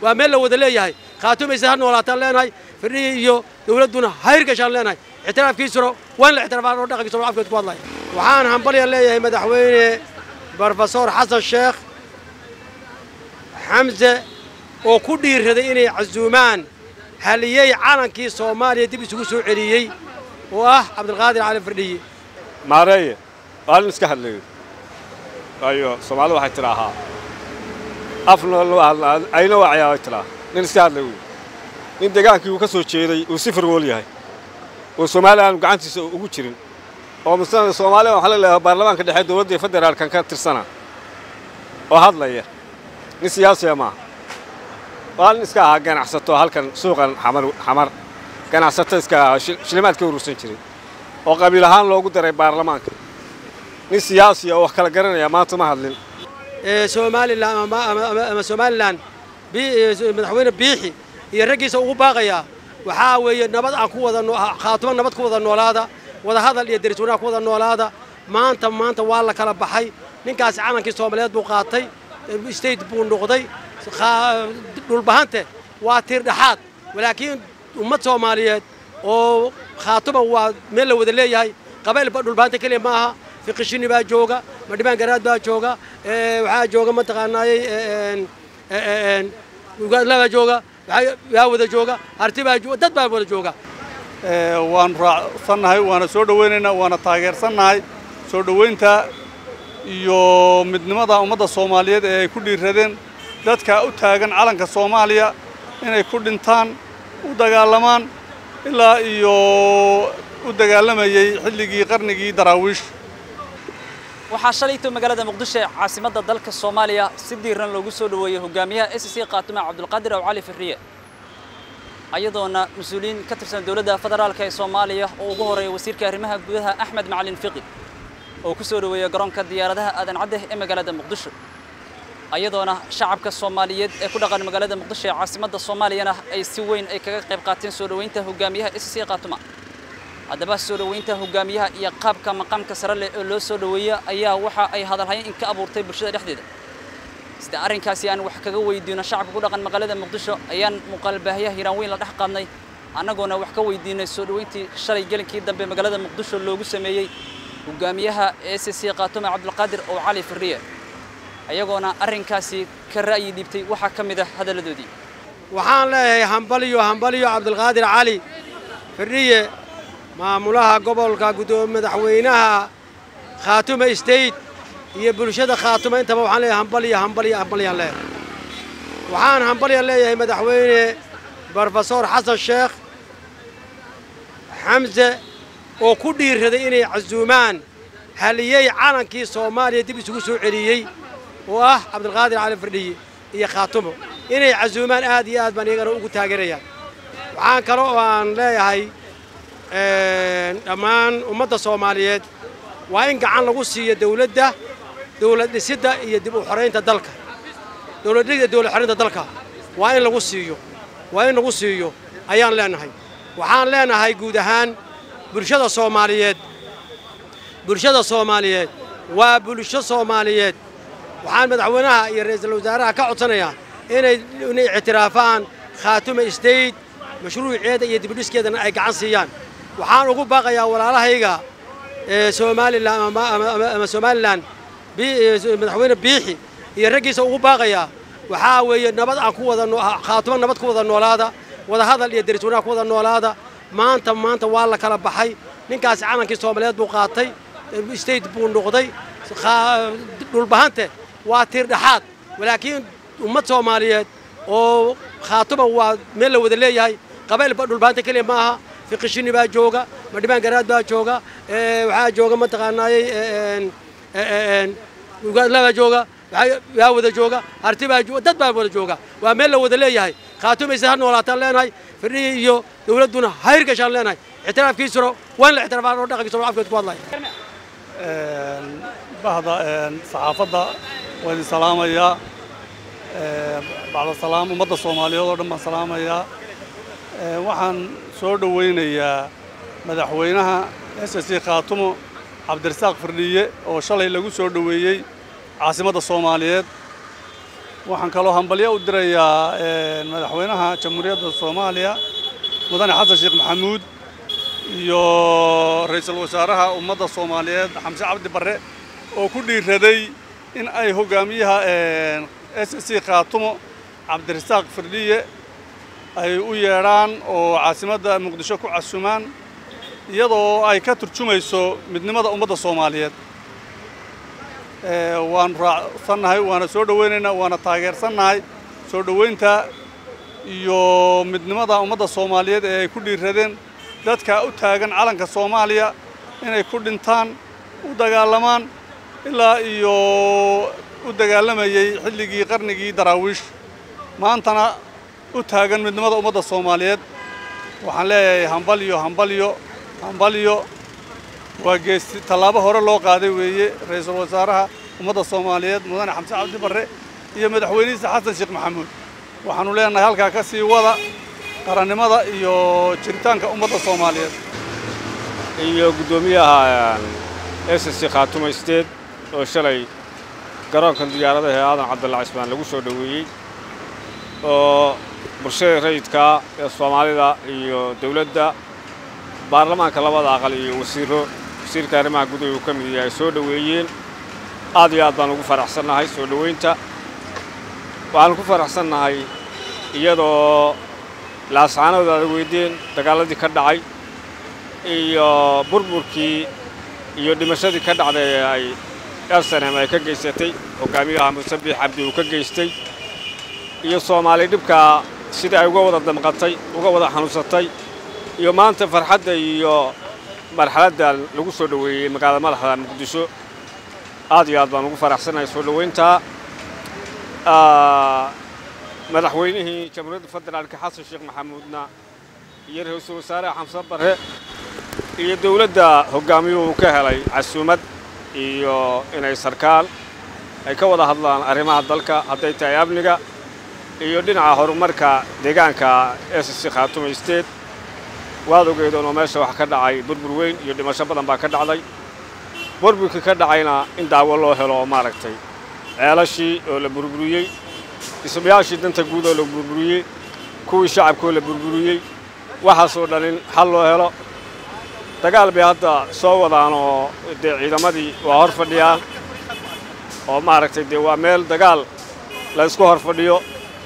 waa meel la wada leeyahay khaatumaysa ha noolaataan leenahay firdhiyi iyo dawladduna hayr gashaan leenahay ictiraafkiisuna waa in la ictiraafaa oo dhaqankiisuna afkeed ku hadlaya waxaan hambalya leeyahay madaxweyne brofesor xasan sheekh xamse oo ku dhiiraday inay casuumaan haliyey calankii soomaaliya dib isugu soo celiyey oo ah cabdilqaadir cali firdhiye maareeye waa nin iska hadlayo waayo soomaalida waxay tidhaahaa afna ayna waacayaa way tidhaa nin iska hadlay wey nin degaankii uu ka soo jeeday uu si firgool yahay oo soomaaliya aanu gacantiisa ugu jirin oo misna soomaaliya waxaa la leeyahay baarlamaanka dhexe dowladda federaalkan ka tirsana oo hadlaya nin siyaasiya maaha waa nin iska ahaa ganacsato halkan suuqan xamar xamar ganacsato iska ahaa shilimaad ka urursan jiray oo qabiil ahaan loogu daray baarlamaanka nin siyaasiya oo wax kala garanaya maanta ma hadlin somalilan ama somalilan madaxweyne biixi iyo raggiisa ugu baaqayaa waxaa weeye nabad aan ku wada khaatumo nabad ku wada noolaada wada hadal iyo deris wanaag ku wada noolaada maanta maanta waa la kala baxay ninkaasi calankii soomaaliyeed buu qaatay state buu noqday dhulbahante waa tiir dhexaad walaakiin ummad soomaaliyeed oo khaatuma waa meel la wada leeyahay qabaylba dhulbahanta keliya ma aha fiqishini baa jooga madhibaan garaad baa jooga waxaa jooga mataqaanaayey baa jooga yaa wada jooga harti baa dad baa wada jooga waanu raacsannahay waana soo dhowaynaynaa waana taageersannahay soo dhowaynta iyo midnimada ummadda soomaaliyeed ee ay ku dhiiradeen dadka u taagan calanka soomaaliya inay ku dhintaan u dagaalamaan ilaa iyo u dagaalamayey xilligii qarnigii daraawiish waxaa shalayto magaalada muqdisho ee caasimadda dalka soomaaliya si diiran loogu soo dhoweeyey hogaamiyaha s c khaatume cabdulqaadir aw cali firriye ayadoona mas-uuliyiin ka tirsan dowladda federaalka ee soomaaliya oo ugu horreeya wasiirka arrimaha gudaha axmed macalin fiqi oo ku soo dhoweeyey garoonka diyaaradaha aadan cadde ee magaalada muqdisho ayadoona shacabka soomaaliyeed ee ku dhaqan magaalada muqdisho ee caasimadda soomaaliyana ay si weyn ay kaga qayb qaateen soo dhoweynta hogaamiyaha s c khaatuma haddaba soo dhoweynta hogaamiyaha iyo qaabka maqaamka sare leh oo loo soo dhoweeya ayaa waxa ay hadalhayn in ka abuurtay bulshada dhexdeeda sida arrinkaasi aan wax kaga weydiino shacabka ku dhaqan magaalada muqdisho ayaan muuqaalbaahiyaha hiiraan weyn la dhex qaadnay annagoona wax ka weydiinay soo dhoweyntii shalay gelinkii dambe magaalada muqdisho loogu sameeyey hogaamiyaha s c khaatume cabdulqaadir oo cali firriye ayagoona arrinkaasi ka ra'yi dhiibtay waxaa ka mid ah hadalladoodii waxaan leeyahay hambaliyo hambaliyo cabdulqaadir cali firriye maamulaha gobolka guddoomiye madaxweynaha khaatume state iyo bulshada khaatume intaba waxaan leeyahay hambaliyo hambaliyo hambaliyaan leeyahay waxaan hambalya leeyahay madaxweyne brofesor xasan sheekh xamse oo ku dhiiraday inay casuumaan haliyey calankii soomaaliya dib isugu soo celiyey oo ah cabdilqaadir cali firdhiye iyo khaatumo inay casuumaan aad iyo aad baan iyagana ugu taageerayaan waxaan kale oo aan leeyahay dhammaan ummadda soomaaliyeed waa in gacan lagu siiyo dawladda dawlad dhisidda iyo dib u xoraynta dalka dawladdhida dawlad xoraynta dalka waa in lagu siiyo waa in lagu siiyo ayaan leenahay waxaan leenahay guud ahaan bulshada soomaaliyeed bulshada soomaaliyeed waa bulsho soomaaliyeed waxaan madaxweynaha iyo ra'iisul wasaaraha ka codsanayaa inay inay ictiraafaan khaatume state mashruuceeda iyo dibudhiskeedana ay gacan siiyaan waxaan ugu baaqayaa walaalahayga somalilan ama somalilan madaxweyne biixi iyo raggiisa ugu baaqayaa waxaa weeye nabad aan ku wada khaatumo nabad ku wada noolaada wada hadal iyo deris wanaag ku wada noolaada maanta maanta waa la kala baxay ninkaasi calankii soomaaliyeed buu qaatay state buu noqday dhulbahante waa tiir dhexaad walaakiin ummad soomaaliyeed oo khaatuma waa meel la wada leeyahay qabaylba dhulbahanta keliya ma aha fiqishini baa jooga madhibaan garaad baa jooga waxaa jooga mataqaanaayey baa jooga yaa wada jooga harti baa dad baa wada jooga waa meel la wada leeyahay khaatumaysa ha noolaataan leenahay firdhiyi iyo dawladduna hayr gashaan leenahay ictiraafkiisuna waa in la ictiraafaa oo dhaqankiisuna afkeed ku hadlaya bahda saxaafadda waa idin salaamayaa bacda salaam ummadda soomaaliyeed oo dhan baan salaamayaa waxaan soo dhowaynayaa madaxweynaha s c khaatumo cabdirasaaq firdhiye oo shalay lagu soo dhoweeyey caasimadda soomaaliyeed waxaan kaloo hambalyo u dirayaa madaxweynaha jamhuuriyadda soomaaliya mudane xasan sheekh maxamuud iyo ra-iisul wasaaraha ummadda soomaaliyeed xamse cabdi barre oo ku dhiiraday in ay hogaamiyaha s c khaatumo cabdirasaaq firdhiye ay u yeedhaan oo caasimadda muqdisho ku casumaan iyadoo ay ka turjumayso midnimada ummadda soomaaliyeed waanu raacsannahay waana soo dhowaynaynaa waana taageersannahay soo dhowaynta iyo midnimada ummadda soomaaliyeed ee ay ku dhiiradeen dadka u taagan calanka soomaaliya inay ku dhintaan u dagaalamaan ilaa iyo u dagaalamayey xilligii qarnigii daraawiish maantana u taagan midnimada ummadda soomaaliyeed waxaan leeyahay hambalyo hambalyo hambalyo waa geesti tallaabo hore loo qaaday weeye ra-iisul wasaaraha ummadda soomaaliyeed mudane xamse cabdi barre iyo madaxweynihiisa xasan sheekh maxamuud waxaanu leenahay halkaa ka sii wada qarannimada iyo jiritaanka ummadda soomaaliyeed iyo guddoomiyaha s c khaatumo state oo shalay garoonkan diyaaradaha ee aadan cabdalla cismaan lagu soo dhoweeyey oo bulshada rayidkaa ee soomaalida iyo dawladda baarlamaanka labada aqal iyo wasiiro wasiirka arrimaha gudaha uu ka mid yahay soo dhoweeyeen aad iyo aad baan ugu faraxsannahay soo dhowaynta waxaanu ku faraxsannahay iyadoo laascaanooda aada weydeen dagaalladii ka dhacay iyo burburkii iyo dhimashadii ka dhacday ee ay arsenem ay ka geysatay hogaamiyaha musabiix cabdi uu ka geystay iyo soomaali dhibkaa sidai ay uga wada damqatay uga wada xanuunsatay iyo maanta farxadda iyo marxaladda lagu soo dhoweeyey magaalada madaxda muqdisho aad iyo aad baan ugu faraxsannahay soo dhowayntaa madaxweynihii jamhuuriyadda federaalka xasan sheekh maxamuudna iyo ra-iisul wasaaraha xamse barre iyo dawladda hoggaamiyuhu ka helay casuumad iyo inay sarkaal ay ka wada hadlaan arrimaha dalka hadday tahay amniga iyo dhinaca horumarka deegaanka s c khaatumo state waad ogeedoon oo meesha wax ka dhacay burbur weyn iyo dhimasho badan baa ka dhacday burburkii ka dhacayna in daawo loo helo oo maaragtay ceelashii oo la burburiyey dhismayaashii danta guud oo la burburiyey kuwii shacabkoo la burburiyey waxaasoo dhan in xal loo helo dagaal bay hadda soo wadaan oo dee ciidamadii waa hor fadhiyaan oo maaragtay dee waa meel dagaal la isku hor fadhiyo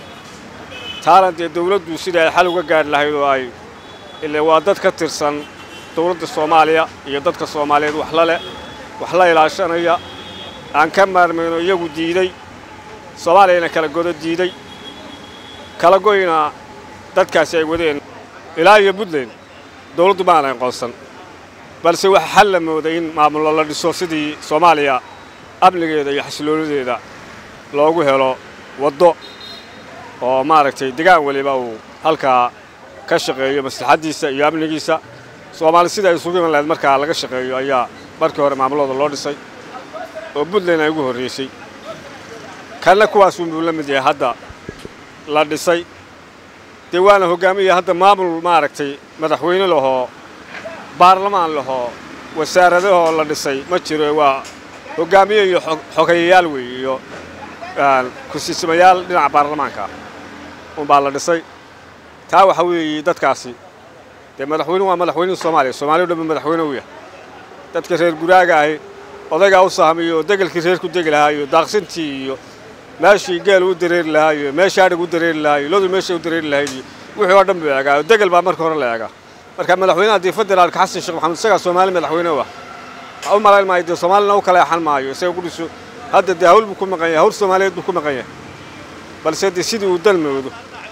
taana dee dawladdu sidai ay xal uga gaadhi lahayd oo ay ile waa dad ka tirsan dawladda soomaaliya iyo dadka soomaaliyeed wax la leh wax la ilaashanaya aan ka maarmayno iyagu diiday soomaaliyana kala godo diiday kala goyna dadkaasi ay wadeen ilaa iyo puntland dawladdu ma aanay aqoonsan balse waxa xal la mooday in maamullo la dhiso sidii soomaaliya amnigeeda iyo xasilooladeeda loogu helo waddo oo maaragtay degaan weliba uu halkaa ka shaqeeyo maslaxaddiisa iyo amnigiisa soomaali sida ay isugu iman lahayd markaa laga shaqeeyo ayaa markii hore maamulooda loo dhisay oo puntland ay ugu horraysay kanna kuwaasuunbuu la mid yahay hadda la dhisay dee waana hoggaamiya hadda maamul maaragtay madaxweyne lahoo baarlamaan lahoo wasaaradahoo la dhisay ma jiro waa hoggaamiye iyo xogeyayaal weeye iyo ku-siismayaal dhinaca baarlamaanka unbaa la dhisay taa waxa weeye dadkaasi dee madaxweynuhu waa madaxweynihii soomaaliya soomaaliya o dhan ba madaxweyne u yahay dadka reer guraaga ahi odaygaa u sahmiyo oo degelkii reer ku degi lahaa iyo daaqsintii iyo meeshii geel u dareeri lahaa iyo meeshii adhig u dareeri lahaa iyo lodu meeshay u dareeri lahayd iyo wixii oo dhan buu eegaa degel baa marka hore la eegaa marka madaxweynaha dee federaalka xasan sheekh maxamed isagaa soomaali madaxweyne u ah waxa u malayn maayo dee soomaalina u kala exan maayo isaga ku dhiso hadda dee hawl buu ku maqan yahay hawl soomaaliyeed buu ku maqan yahay balse dee sidii uu dalmoodo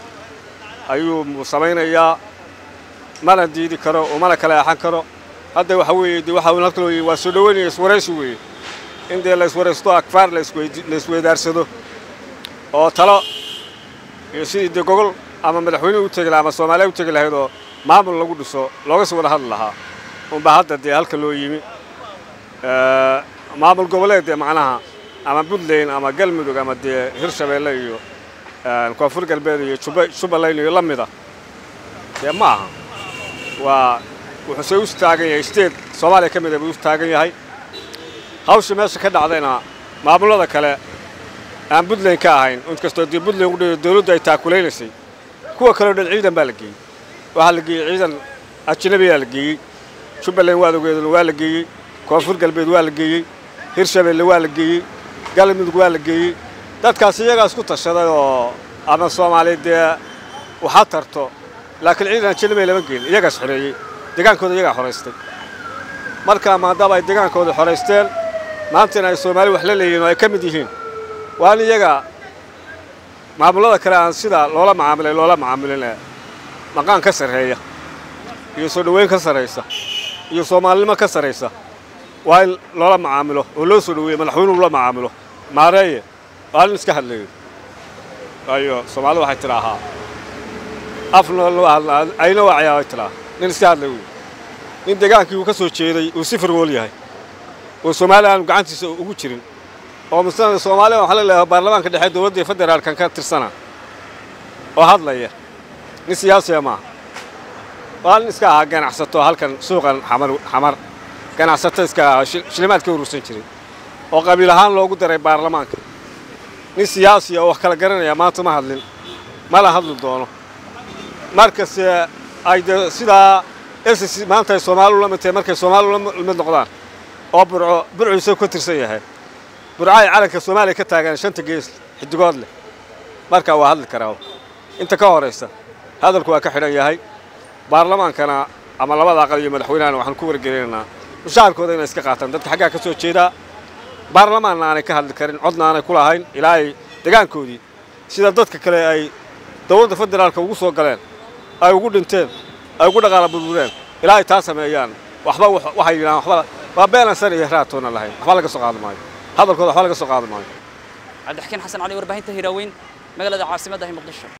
ayuu samaynayaa mana diidi karo oo mana kala exan karo hadda waxa weeye dee waxa uu halka loo waa soo dhaweynaya iswaraysi weeye in dee la iswaraysto akfaar la isweydaarsado oo talo iyo sidii dee gogol ama madaxweyne u tegi lahaa ama soomaaliya u tegi lahayd oo maamul lagu dhiso looga sii wada hadli lahaa unbaa hadda dee halka loo yimi maamul goboleed dee macnaha ama puntland ama galmudug ama dee hirshabeelle iyo koonfur galbeed iyo jubbaland iyo la mida dee ma aha waa wuxuuse u taagan yahay state soomaaliya ka mida buu u taagan yahay hawsha meesha ka dhacdayna maamullada kale aan puntland ka ahayn inkastoo dee puntland u dhi dawladdu ay taakulaynaysay kuwa kaleo dhan ciidan baa la geeyey waxaa la geeyey ciidan ajnabiyaa la geeyey jubbaland waadogeeduna waa la geeyey koonfur galbeed waa la geeyey hirshabeelle waa la geeyey galmudug waa la geeyey dadkaas iyagaas ku tashaday oo ama soomaaliya dee waxa tarto laakiin ciidan ajnabiya lama geelin iyagaas xoreeyey degaankooda iyagaa xoraystay marka maadaama ay degaankooda xoraysteen maantana ay soomaali wax la leeyihin oo ay ka mid yihiin waa in iyaga maamulada kale aan sida loola macaamilay loola macaamilin maqaan ka sarreeya iyo soo dhoweyn ka sarraysa iyo soomaalinimo ka sarraysa waa in loola macaamilo oo loo soo dhoweeyo madaxweynuhu la macaamilo maareeye waa in iska hadlayo waayo soomaalida waxay tidhaahaa afna loo hadlaa ayna waacayaa ay tidhaa nin iska hadlay wey nin degaankii uu ka soo jeeday uu si firgool yahay oo soomaaliya aanu gacantiisa ugu jirin oo misna soomaaliya waxaa la leeyahay baarlamaanka dhexe dowladda federaalkan ka tirsana oo hadlaya nin siyaasiya maaha waa nin iska ahaa ganacsato halkan suuqan xamar xamar ganacsato iska ahaa shilimaad ka urursan jiray oo qabiil ahaan loogu daray baarlamaanka nin siyaasiya oo wax kala garanaya maanta ma hadlin mala hadli doono markase ay dee sidaa ss maanta ay soomaaliu la mid tahay markay soomaaliu la mid noqdaan oo burco burcu isagu ka tirsan yahay burco ay calanka soomaaliya ka taagaan shanta gees xidigood leh markaa waa hadli karaa inta ka horaysa hadalku waa ka xidhan yahay baarlamaankana ama labada aqal iyo madaxweynahana waxaan ku wargelinaynaa mushaharkooda inay iska qaataan dadka xaggaa ka soo jeedaa baarlamaanna aanay ka hadli karin codna aanay ku lahayn ilaa ay degaankoodii sida dadka kale ay dowladda federaalka ugu soo galeen ay ugu dhinteen ay ugu dhaqaala burbureen ilaa ay taa sameeyaan waxba waxay yidhahaan waxba waa beenansan iyo raatoona lahayn waxba laga soo qaadi maayo hadalkooda waxba laga soo qaadi maayo cabdixakiin xasan cali warbaahinta hiraaweyn magaalada caasimadda ah muqdisho